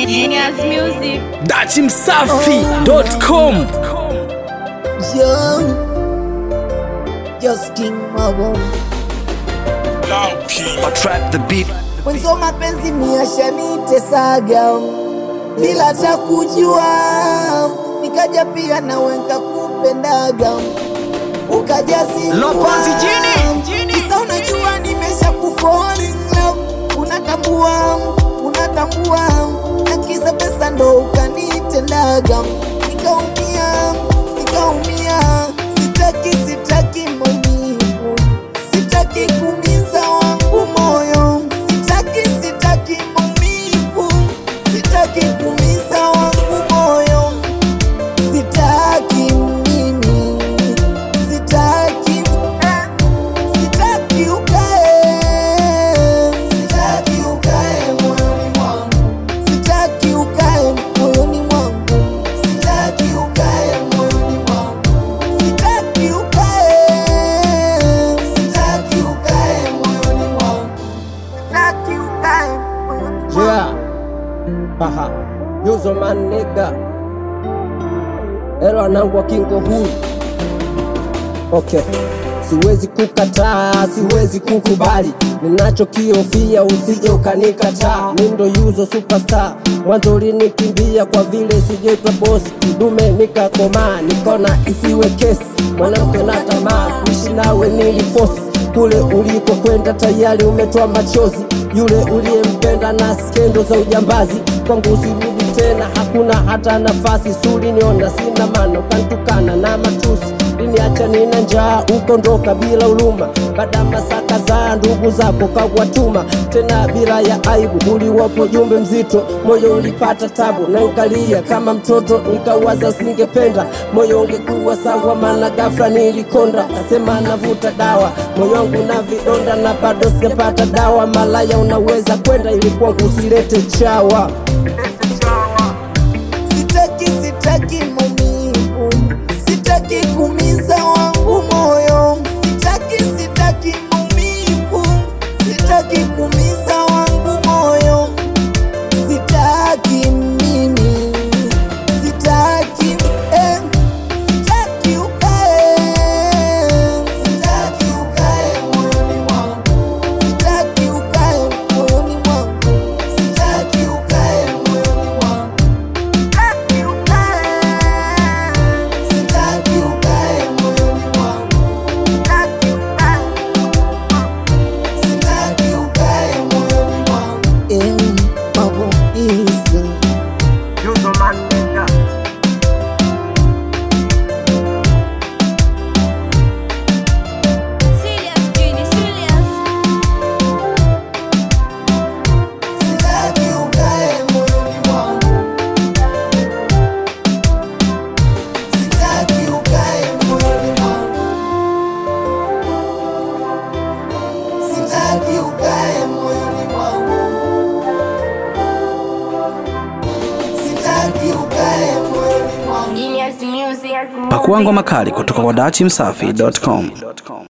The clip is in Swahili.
Genius Music. dachimsafi.com Yo, just king mabo trap the beat mwenzo mapenzi miashanitesaga bila ta kujua nikaja pia nawe nkakupendaga ukajazia Lopozi jini. kisa unajua nimesha kufall in love unatambua unatambua na kisa pesa ndo ukanitendaga nikaumia nikaumia sitaki sitaki maumivu sitaki kumiza wangu moyo sitaki sitaki maumivu sitaki kumiza wangu moyo sitaki mimi sitaki sitaki ukae sitaki ukae moyoni mwangu sitaki ukae moyoni mwangu sitaki ukae moyoni mwangu sitaki ukae sitaki ukae moyoni mwangu sitaki ukae moyoni mwangu Yeah. Haha. Yuzo man nigga. Elo anangwa kingo huu. Okay. Siwezi kukataa, siwezi kukubali ninachokihofia, usije ukanikataa. Mi ndo Yuzo superstar, mwanzo ulinikimbia kwa vile sijaitwa bosi, kidume nikakomaa, nikona isiwe kesi, mwanamke na tamaa, kuishi nawe nilifosi kule ulipokwenda tayari umetoa machozi, yule uliyempenda na skendo za ujambazi, kwangu usirudi tena, hakuna hata nafasi. Suri niona sina maana, ukantukana na matusi, liniacha nina njaa, ukondoka bila huruma, baada masaka za ndugu zako kawatuma tena bila ya aibu, uliwapo jumbe mzito, moyo ulipata tabu, na nikalia kama mtoto, nikawaza singependa moyo ungekuwa sawa, maana ghafla nilikonda, nasema navuta dawa, moyo wangu na vidonda na bado sijapata dawa. Malaya unaweza kwenda, ili kwangu usilete chawa. sitaki sitaki maumivu sitaki kumiza wangu moyo sitaki sitaki maumivu sitaki kumiza wangu moyo sitaki mimi sitaki eh, sitaki ukae sitaki ukae moyoni mwangu sitaki ukae moyoni mwangu sitaki ukae moyoni mwangu Sitaki ukae, sitaki ukae moyoni mwangu. Sitaki ukae, sitaki ukae moyoni mwangu. Eh, mambo hizi. Yuzo man nigga. Serious, Genie, serious. Sitaki ukae moyoni mwangu. Sitaki ukae moyoni mwangu. Sitaki ukae moyoni mwangu. Sitaki ukae moyoni mwangu. Genius Music. pakuangwa makali kutoka kwa dachimsafi.com